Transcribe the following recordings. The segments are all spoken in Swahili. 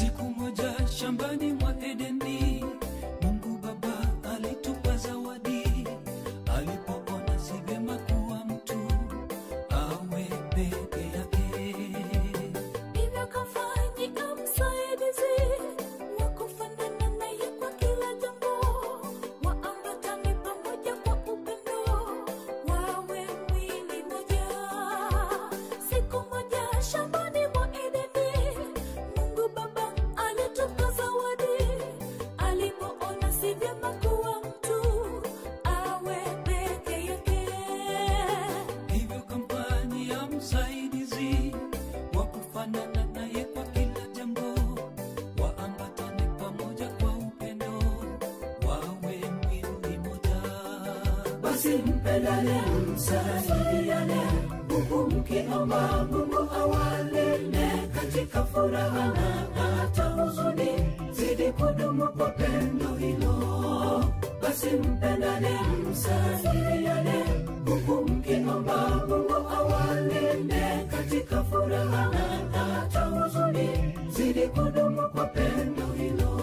Siku moja shambani mwa Edeni, Mungu Baba alitupa zawadi, alipoona si vyema kuwa mtu awe peke yake. Hivyo kamfanyia msaidizi wa kufanana naye kwa kila jambo, waambatane pamoja kwa upendo, wawe mwili moja. Siku moja shambani mwa Edeni, Mungu Baba alitupa zawadi, alipoona si vyema kuwa mtu awe peke yake. Hivyo kampani ya msaidizi wa kufanana naye kwa kila jambo, waambatane pamoja kwa upendo, wawe mwili moja. basi mpendane msaidiane huku mkiomba mungu awalinde katika furaha na hata huzuni zidi kudumu kwa pendo hilo basi mpendane msaidiane huku mkiomba mungu awalinde katika furaha na hata huzuni zidi kudumu kwa pendo hilo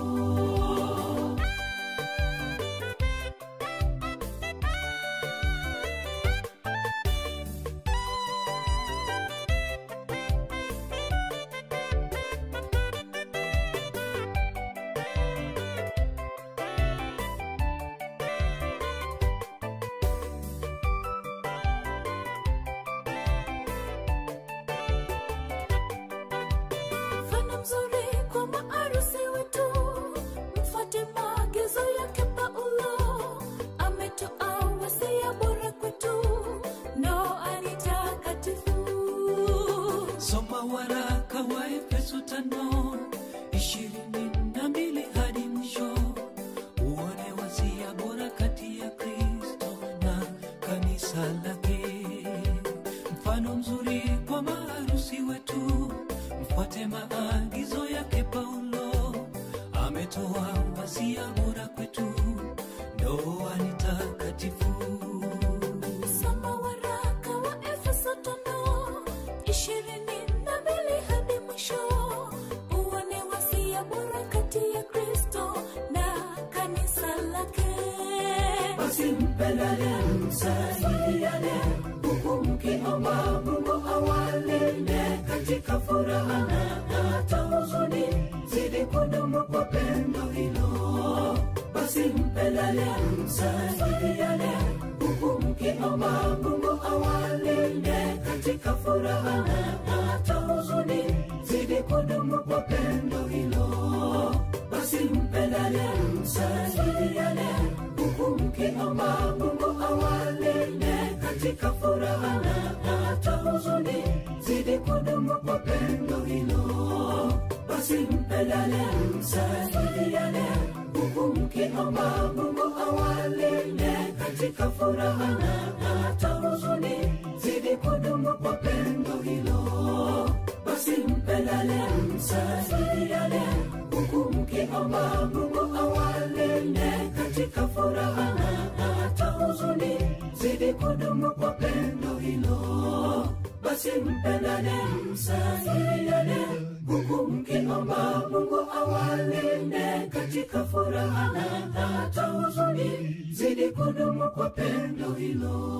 Mfano mzuri kwa maarusi wetu, mfuate maagizo yake Paulo. Ametoa wasia bora kwetu, ndoa ni takatifu. Soma waraka wa Efeso tano ishirini na mbili hadi mwisho, uone wasia bora kati ya Kristo na kanisa lake. Mfano mzuri kwa maharusi wetu, mfuate maagizo yake Paulo. Ametoa wasia bora kwetu, ndoa ni takatifu. Soma waraka wa Efeso tano ishirini na mbili hadi mwisho, uone wasia bora kati ya Kristo na kanisa lake. basi mpendane msaidiane huku mkiomba mungu awalinde katika furaha na hata huzuni zidi kudumu kwa pendo hilo basi mpendane msaidiane huku mkiomba mungu awalinde katika furaha na hata huzuni zidi kudumu kwa pendo hilo basi mpendane msaidiane huku mkiomba mungu awalinde katika furaha na hata huzuni zidi kudumu kwa pendo hilo basi mpendane msaidiane huku mkiomba mungu awalinde katika furaha na hata huzuni zidi kudumu kwa pendo hilo basi mpendane msaidiane huku mkiomba mungu awalinde katika furaha na hata huzuni zidi kudumu kwa pendo hilo basi mpendane msaidiane huku mkiomba mungu awalinde katika furaha na hata huzuni zidi kudumu kwa pendo hilo